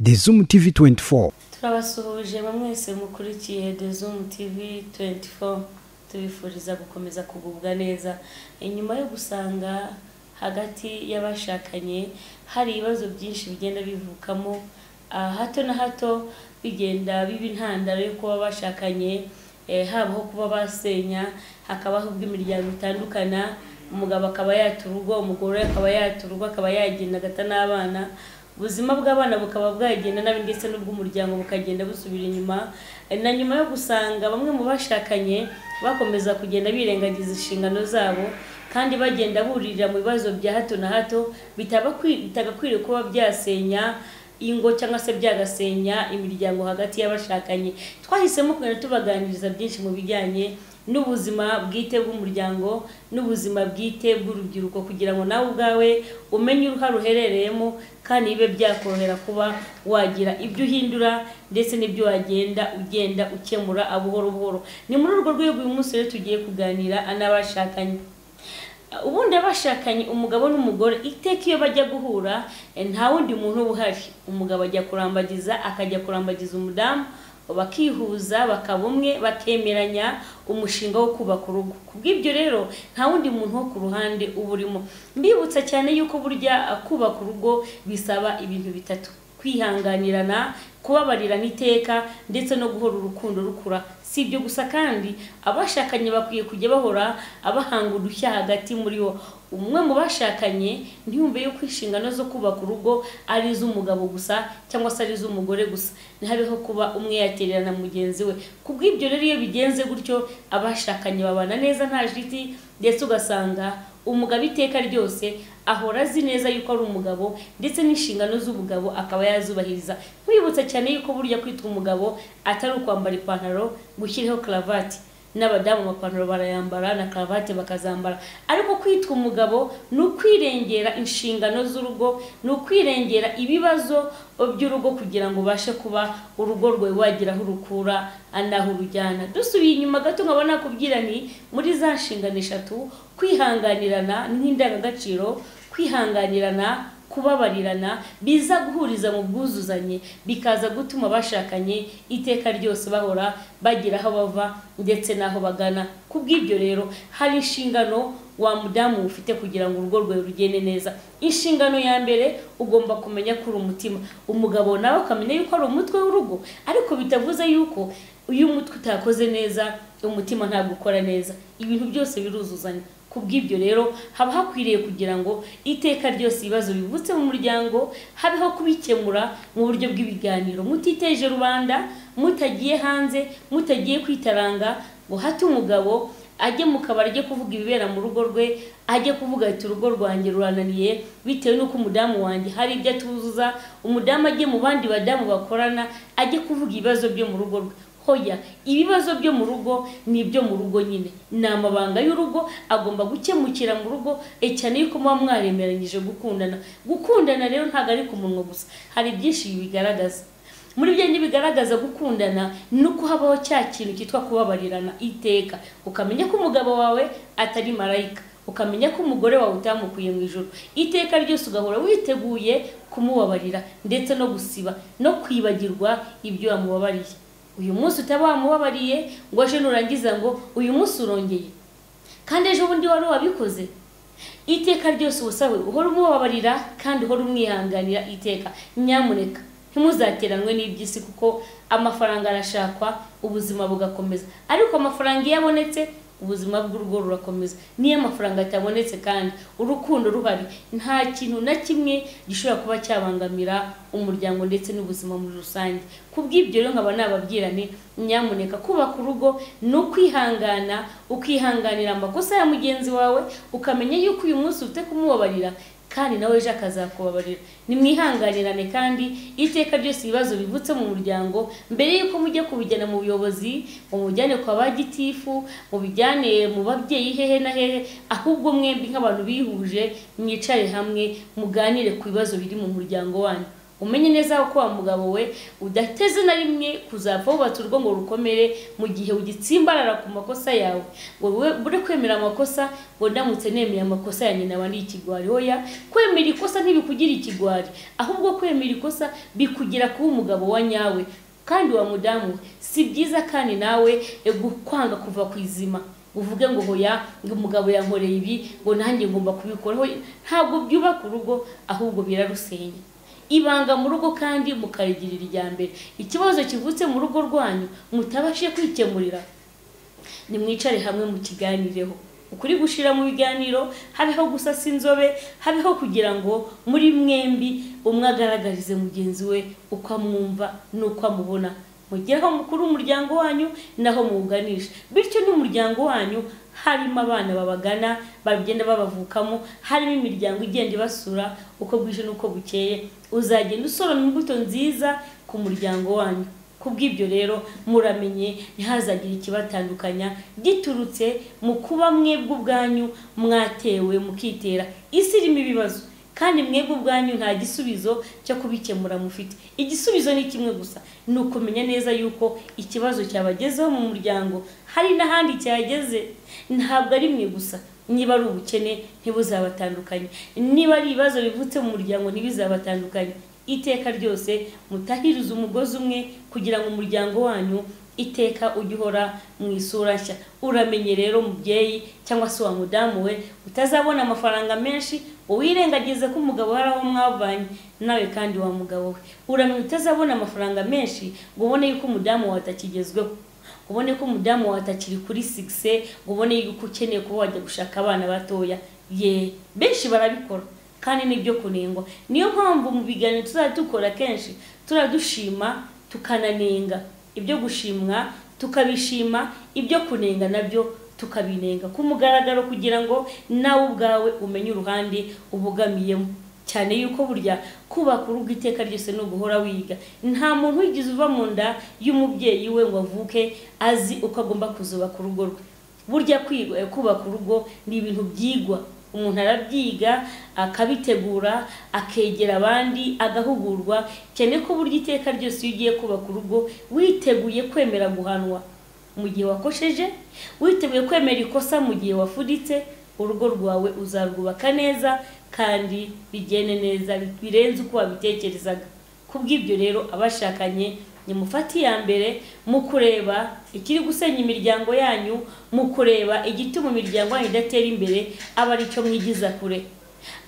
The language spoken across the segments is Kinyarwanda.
The Zoom TV 24 turabasuhuje mwese mukurikiye The Zoom TV 24 tubifuriza gukomeza kugubwa neza inyuma yo gusanga hagati y'abashakanye hari ibibazo byinshi bigenda bivukamo ah, hato na hato bigenda biba intandaro yo kuba bashakanye eh, habaho kuba basenya hakabaho ubwo imiryango itandukana umugabo akaba yata urugo umugore akaba yata urugo akaba yagenda agata n'abana ubuzima bw'abana bukaba bwagenda nabi ndetse n'ubw'umuryango bukagenda busubira inyuma Eh, na nyuma yo gusanga bamwe mu bashakanye bakomeza kugenda birengagiza inshingano zabo kandi bagenda buririra mu bibazo bya hato na hato bitabakwi- bitagakwiriye kuba byasenya ingo cyangwa se byagasenya imiryango hagati y'abashakanye twahisemo kugenda tubaganiriza byinshi mu bijyanye n'ubuzima bwite bw'umuryango n'ubuzima bwite bw'urubyiruko kugira ngo nawe ubwawe umenye uruhare uherereyemo kandi bibe byakorohera kuba wagira ibyo uhindura ndetse n'ibyo wagenda ugenda ukemura buhoro buhoro ni muri urwo rwego uyu munsi rero tugiye kuganira n'abashakanye ubundi abashakanye umugabo n'umugore iteka iyo bajya guhura eh, nta wundi muntu uba uhari umugabo ajya kurambagiza akajya kurambagiza umudamu bakihuza bakaba umwe bakemeranya umushinga wo kubaka urugo ku bw'ibyo rero nta wundi muntu wo ku ruhande uba urimo mbibutsa cyane yuko burya ah, kubaka urugo bisaba ibintu bitatu kwihanganirana kubabarirana iteka ndetse no guhora urukundo rukura si ibyo gusa kandi abashakanye bakwiye kujya bahora abahanga udushya hagati muri bo umwe mu bashakanye ntiyumve yuko inshingano zo kubaka urugo ari iz'umugabo gusa cyangwa se ari iz'umugore gusa ntihabeho kuba umwe yatererana mugenzi we ku bw'ibyo rero iyo bigenze gutyo abashakanye babana neza nta jiti ndetse ugasanga umugabo iteka ryose ahora azi neza yuko ari umugabo ndetse n'inshingano z'ubugabo akaba yazubahiriza nkwibutsa cyane yuko burya kwitwa umugabo atari ukwambara ipantaro gushyiraho karavati n'abadamu amapantaro barayambara na karavati bakazambara ariko kwitwa umugabo ni ukwirengera inshingano z'urugo ni ukwirengera ibibazo by'urugo kugira ngo ubashe kuba urugo rwawe wagira aho urukura n'aho urujyana dusubiye inyuma gato nkaba nakubwira nti muri za nshingano eshatu kwihanganirana n'indangagaciro kwihanganirana kubabarirana biza guhuriza mu bwuzuzanye bikaza gutuma abashakanye iteka ryose bahora bagira aho bava ndetse n'aho bagana ku bw'ibyo rero hari inshingano wa mudamu ufite kugira ngo urugo rwawe rugende neza inshingano ya mbere ugomba kumenya ko uri umutima umugabo nawe akamenya yuko ari umutwe w'urugo ariko bitavuze yuko iyo umutwe utakoze neza umutima ntabwo ukora neza ibintu byose biruzuzanya ku bw'ibyo rero haba hakwiriye kugira ngo iteka ryose ibibazo bivutse mu muryango habeho kubikemura mu buryo bw'ibiganiro mutiteje rubanda mutagiye hanze mutagiye kwitaranga ngo hate umugabo ajye mu kabari ajye kuvuga ibibera mu rugo rwe ajye kuvuga ati urugo rwanjye rurananiye bitewe n'uko umudamu wanjye hari ibyo atuzuza umudamu ajye mu bandi badamu bakorana ajye kuvuga ibibazo byo mu rugo rwe hoya ibibazo byo mu rugo ni ibyo mu rugo nyine ni amabanga y'urugo agomba gukemukira mu rugo e cyane yuko muba mwaremeranyije gukundana gukundana rero ntabwo ari ku munwa gusa hari byinshi bibigaragaza muri byo ntibigaragaza gukundana ni uko habaho cya kintu cyitwa kubabarirana iteka ukamenya ko umugabo wawe atari marayika ukamenya ko umugore wawe utamukuye mu ijoro iteka ryose ugahora witeguye kumubabarira ndetse no gusiba no kwibagirwa ibyo wamubabariye uyu munsi utaba wamubabariye ngo aje nurangiza ngo uyu munsi urongeye kandi ejo bundi wari wabikoze iteka ryose ubusabe uhora umubabarira kandi uhora umwihanganira iteka nyamuneka ntimuzateranwe n'iby'isi kuko amafaranga arashakwa ubuzima bugakomeza ariko amafaranga iyo abonetse ubuzima bw'urugo rurakomeza niyo amafaranga atabonetse kandi urukundo ruhari nta kintu na kimwe gishobora kuba cyabangamira umuryango ndetse n'ubuzima muri rusange ku bw'ibyo rero nkaba nababwira nti nyamuneka kubaka urugo ni ukwihangana ukihanganira amakosa ya mugenzi wawe ukamenya yuko uyu munsi ufite kumubabarira kandi nawe ejo akazakubabarira nimwihanganirane kandi iteka ryose ibibazo bivutse mu muryango mbere y'uko mujya kubijyana mu buyobozi mu mujyane kwa ba gitifu mu bijyane mu babyeyi hehe na hehe ahubwo mwembi nk'abantu bihuje mwicare hamwe muganire ku bibazo biri mu muryango wanyu umenye neza ko wa mugabo we udateze na rimwe kuzapfa wubatse urugo ngo rukomere mu gihe ugitsimbarara ku makosa yawe ngo wowe ure kwemera amakosa ngo ndamutse nemeye amakosa ya nyina aba ari ikigwari hoya kwemera ikosa ntibikugira ikigwari ahubwo kwemera ikosa bikugira kuba umugabo wa nyawe kandi wa mudamu we si byiza kandi nawe kwanga kuva ku izima uvuge ngo hoya ngo umugabo yankoreye ibi ngo nanjye ngomba kubikora hoya ntabwo byubaka urugo ahubwo birarusenya ibanga mu rugo kandi mukarigirira irya mbere ikibazo kivutse mu rugo rwanyu mutabashe kwikemurira nimwicare hamwe mu kiganireho ukuri gushira mu biganiro habeho gusasa inzobe habeho kugira ngo muri mwembi umwe agaragarize mugenzi we uko amwumva n'uko amubona mugereho mukuru umuryango wanyu naho muwuganisha bityo n'umuryango wanyu harimo abana babagana bagenda babavukamo harimo imiryango igenda ibasura uko bwije n'uko bukeye uzagenda usoroma imbuto nziza ku muryango wanyu ku bw'ibyo rero muramenye ntihazagire ikibatandukanya giturutse mu kuba mwebwe ubwanyu mwatewe mukitera isi irimo ibibazo kandi mwebwe ubwanyu nta gisubizo cyo kubikemura mufite igisubizo ni kimwe gusa ni ukumenya neza yuko ikibazo cyabagezeho mu muryango hari n'ahandi cyageze ntabwo ari mwe gusa niba ari ubukene ntibuzabatandukanye niba ari ibibazo bivutse mu muryango ntibizabatandukanye iteka ryose mutahiriza umugozi umwe kugira ngo umuryango wanyu iteka ujye uhora mu isura nshya uramenye rero umubyeyi cyangwa se wa mudamu we utazabona amafaranga menshi uwirengagize ko umugabo we ari aho mwavanye nawe kandi wa mugabo we uramenye utazabona amafaranga menshi ngo ubone yuko umudamu wawe atakigezweho ngo ubone ko umudamu wawe atakiri kuri sigise ngo ubone yuko ukeneye kuba wajya gushaka abana batoya ye benshi barabikora kandi nibyo kunengwa niyo mpamvu mu biganiro tuzajya dukora kenshi turadushima tukananenga ibyo gushimwa tukabishima ibyo kunenga nabyo tukabinenga ku mugaragaro kugira ngo nawe ubwawe umenye uruhande ubugamiyemo cyane yuko burya kubaka urugo iteka ryose ni uguhora wiga nta muntu wigize uva mu nda y'umubyeyi we ngo avuke azi uko agomba kuzubaka urugo rwe burya kubaka urugo ni ibintu byigwa umuntu arabyiga akabitegura akegera abandi agahugurwa cyane ko burya iteka ryose iyo ugiye kubaka urugo witeguye kwemera guhanwa mu gihe wakosheje witeguye kwemera ikosa mu gihe wafuditse urugo rwawe uzarwubaka neza kandi bigende neza birenze uko wabitekerezaga ku bw'ibyo rero abashakanye ni mufati iya mbere mu kureba ikiri gusenya imiryango yanyu mu kureba igituma imiryango yanyu idatera imbere aba aricyo mwigiza kure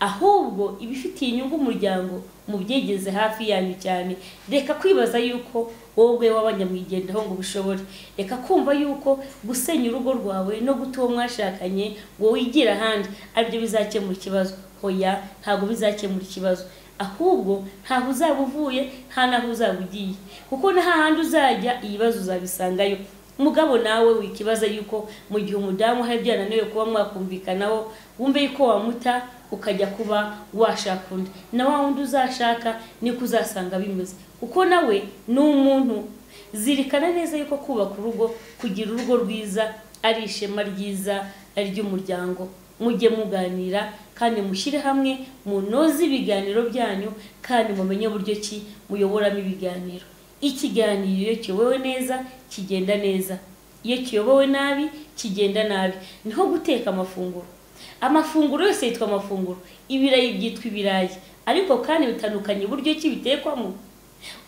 ahubwo ibifitiye inyungu umuryango mubyegeze hafi yanyu cyane reka kwibaza yuko wowe wabajya mwigendaho ngo ubishobore reka kumva yuko gusenya urugo rwawe no guta uwo mwashakanye ngo wigira ahandi aribyo bizakemura ikibazo hoya ntabwo bizakemura ikibazo ahubwo ntaho uzaba uvuye nta n'aho uzaba ugiye kuko nta handi uzajya ibibazo uzabisangayo mugabo nawe wikibaza yuko mu gihe umudamu hari ibyo yananiwe kuba mwakumvikanaho wumve yuko wamuta ukajya kuba washaka undi na wa wundi uzashaka niko uzasanga bimeze kuko nawe ni umuntu zirikana neza yuko kubaka urugo kugira urugo rwiza ari ishema ryiza ry'umuryango mujye muganira kandi mushyire hamwe munoze ibiganiro byanyu kandi mumenye uburyo ki muyoboramo ibiganiro ikiganiro iyo kiyobowe neza kigenda neza iyo kiyobowe nabi kigenda nabi niho guteka amafunguro amafunguro yose yitwa amafunguro ibirayi byitwa ibirayi ariko kandi bitandukanye uburyo ki bitekwamo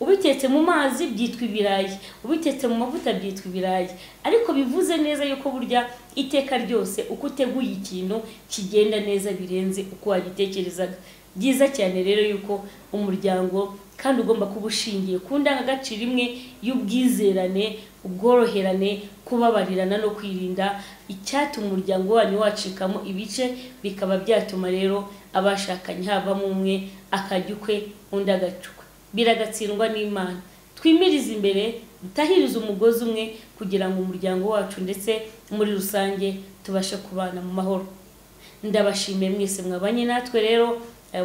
ubitetse mu mazi byitwa ibirayi ubitetse mu mavuta byitwa ibirayi ariko bivuze neza yuko burya iteka ryose uko uteguye ikintu kigenda neza birenze uko wagitekerezaga byiza cyane rero yuko umuryango kandi ugomba kuba ushingiye ku ndangagaciro imwe y'ubwizerane ubworoherane kubabarirana no kwirinda icyatuma umuryango wanyu wacikamo ibice bikaba byatuma rero abashakanye havamo umwe akajya ukwe undi agacu biragatsindwa n'imana twimirize imbere dutahirize umugozi umwe kugira ngo umuryango wacu ndetse muri rusange tubashe kubana mu mahoro ndabashimiye mwese mwabanye natwe rero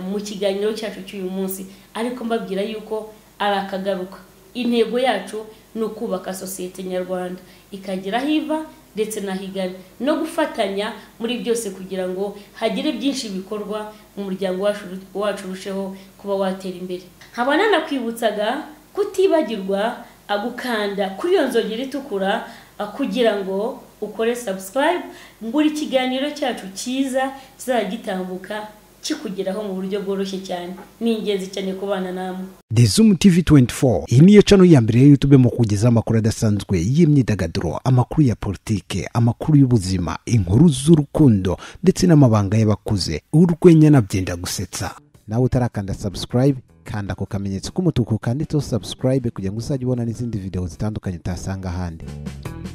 mu kiganiro cyacu cy'uyu munsi ariko mbabwira yuko ari akagaruka intego yacu ni ukubaka sosiyete nyarwanda ikagira aho iva ndetse n'aho igana no gufatanya muri byose kugira ngo hagire byinshi bikorwa mu muryango wacu urusheho kuba watera imbere nkaba nanakwibutsaga kutibagirwa agukanda kuri iyo nzogera itukura ah, kugira ngo ukore subscribe buri kiganiro cyacu cyiza kizajya gitambuka kikugeraho mu buryo bworoshye cyane ni ingenzi cyane kubana namwe The Zoom TV 24 iyi niyo cano ya mbere ya YouTube mu kugezaho amakuru adasanzwe y'imyidagaduro amakuru ya politike amakuru y'ubuzima inkuru z'urukundo ndetse n'amabanga y'abakuze urwenya na byenda gusetsa nawe utarakanda subscribe kanda ako kamenyetso k'umutuku kanditseho subscribe kugira ngo uzajye ubona n'izindi video zitandukanye utasanga ahandi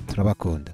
turabakunda